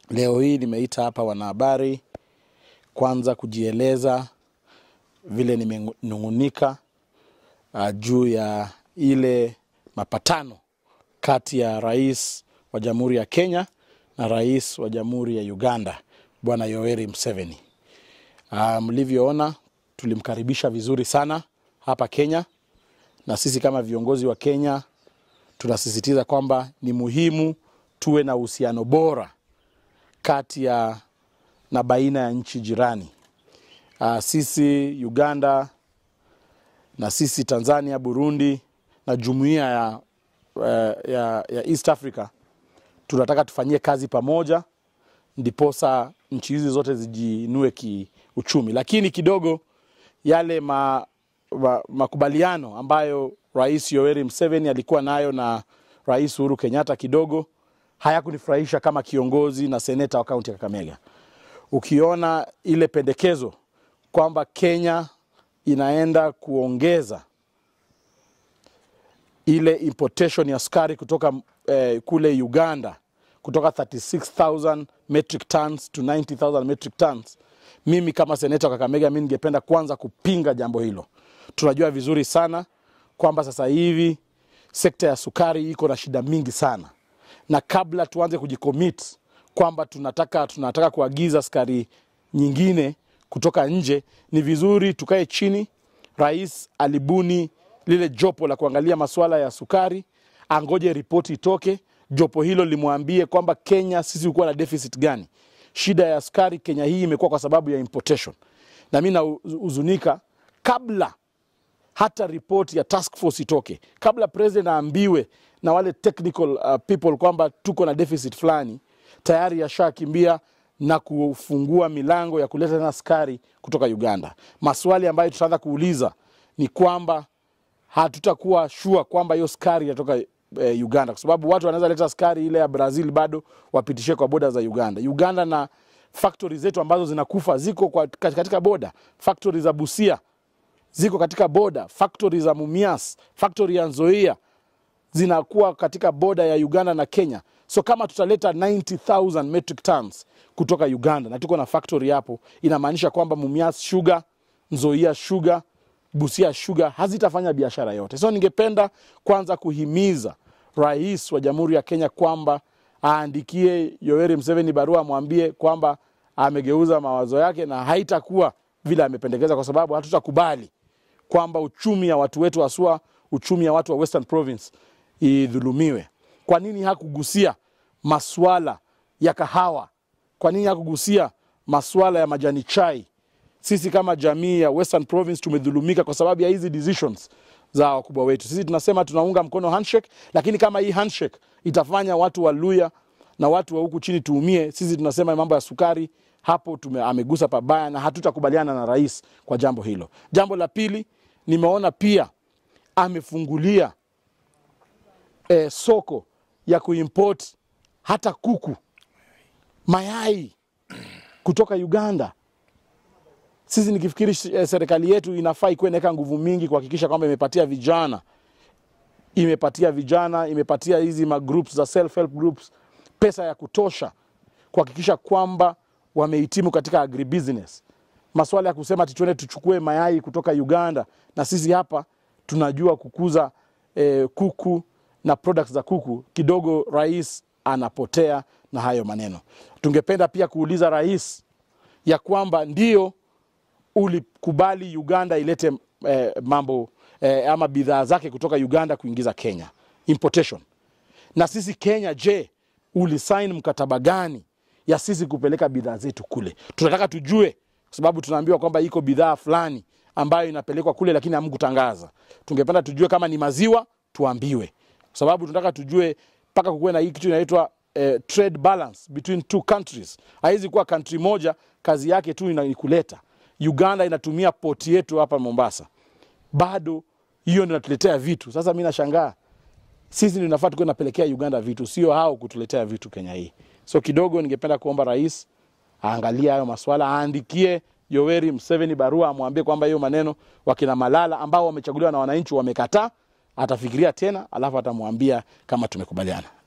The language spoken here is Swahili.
Leo hii nimeita hapa wanahabari kwanza kujieleza vile nimenung'unika uh, juu ya ile mapatano kati ya rais wa Jamhuri ya Kenya na rais wa Jamhuri ya Uganda Bwana Yoweri Museveni. Uh, mlivyoona tulimkaribisha vizuri sana hapa Kenya, na sisi kama viongozi wa Kenya tunasisitiza kwamba ni muhimu tuwe na uhusiano bora kati ya na baina ya nchi jirani. Uh, sisi Uganda na sisi Tanzania, Burundi na jumuiya ya, uh, ya, ya East Africa tunataka tufanyie kazi pamoja, ndiposa nchi hizi zote zijiinue kiuchumi, lakini kidogo yale ma, ma, makubaliano ambayo Rais Yoweri Museveni alikuwa nayo na Rais Uhuru Kenyatta kidogo hayakunifurahisha kama kiongozi na seneta wa kaunti ya Kakamega. Ukiona ile pendekezo kwamba Kenya inaenda kuongeza ile importation ya sukari kutoka eh, kule Uganda kutoka 36000 metric tons to 90000 metric tons. Mimi kama seneta wa Kakamega, mimi ningependa kwanza kupinga jambo hilo. Tunajua vizuri sana kwamba sasa hivi sekta ya sukari iko na shida mingi sana, na kabla tuanze kujicommit kwamba tunataka, tunataka kuagiza sukari nyingine kutoka nje, ni vizuri tukae chini. Rais alibuni lile jopo la kuangalia masuala ya sukari, angoje ripoti itoke, jopo hilo limwambie kwamba Kenya sisi hukuwa na deficit gani. Shida ya sukari Kenya hii imekuwa kwa sababu ya importation, na mi nahuzunika kabla hata ripoti ya task force itoke, kabla president aambiwe na wale technical uh, people kwamba tuko na deficit fulani, tayari yashakimbia na kufungua milango ya kuleta tena sukari kutoka Uganda. Maswali ambayo tutaanza kuuliza ni kwamba hatutakuwa shua kwamba hiyo sukari inatoka eh, Uganda, kwa sababu watu wanaweza leta sukari ile ya Brazil bado wapitishie kwa boda za Uganda. Uganda na factory zetu ambazo zinakufa ziko kwa, katika boda, factory za Busia ziko katika boda, factory za Mumias, factory ya Nzoia zinakuwa katika boda ya Uganda na Kenya. So kama tutaleta 90000 metric tons kutoka Uganda na tuko na factory hapo, inamaanisha kwamba Mumias Sugar, Nzoia Sugar, Busia Sugar hazitafanya biashara yote. So ningependa kwanza kuhimiza rais wa Jamhuri ya Kenya kwamba aandikie Yoweri Museveni barua, amwambie kwamba amegeuza mawazo yake na haitakuwa vile amependekeza, kwa sababu hatutakubali kwamba uchumi ya watu wetu haswa uchumi ya watu wa Western Province idhulumiwe. Kwa nini hakugusia maswala ya kahawa? Kwa nini hakugusia maswala ya majani chai? Sisi kama jamii ya Western Province tumedhulumika kwa sababu ya hizi decisions za wakubwa wetu. Sisi tunasema tunaunga mkono handshake, lakini kama hii handshake itafanya watu wa Luya na watu wa huku chini tuumie, sisi tunasema mambo ya sukari hapo tume, amegusa pabaya na hatutakubaliana na rais kwa jambo hilo. Jambo la pili, nimeona pia amefungulia eh, soko ya kuimport hata kuku, mayai kutoka Uganda. Sisi nikifikiri eh, serikali yetu inafaa ikuwe inaweka nguvu mingi kuhakikisha kwamba imepatia vijana imepatia vijana imepatia hizi magroups za self help groups pesa ya kutosha kuhakikisha kwamba wamehitimu katika agribusiness. Maswala ya kusema ati tuende tuchukue mayai kutoka Uganda na sisi hapa tunajua kukuza eh, kuku na products za kuku, kidogo rais anapotea na hayo maneno. Tungependa pia kuuliza rais ya kwamba ndio ulikubali Uganda ilete eh, mambo eh, ama bidhaa zake kutoka Uganda kuingiza Kenya importation, na sisi Kenya, je, ulisaini mkataba gani ya sisi kupeleka bidhaa zetu kule? Tunataka tujue, kwa sababu tunaambiwa kwamba iko bidhaa fulani ambayo inapelekwa kule, lakini hamkutangaza. Tungependa tujue kama ni maziwa, tuambiwe, kwa sababu tunataka tujue mpaka kukuwe na hii kitu inaitwa eh, trade balance between two countries. Haiwezi kuwa country moja kazi yake tu ni kuleta. Uganda inatumia poti yetu hapa Mombasa, bado hiyo ndio inatuletea vitu. Sasa mi nashangaa sisi ndio nafaa tukuwe napelekea Uganda vitu, sio hao kutuletea vitu Kenya hii. So kidogo ningependa kuomba rais aangalie hayo maswala, aandikie Yoweri Museveni barua, amwambie kwamba hiyo maneno wakina Malala ambao wamechaguliwa na wananchi wamekataa, atafikiria tena, alafu atamwambia kama tumekubaliana.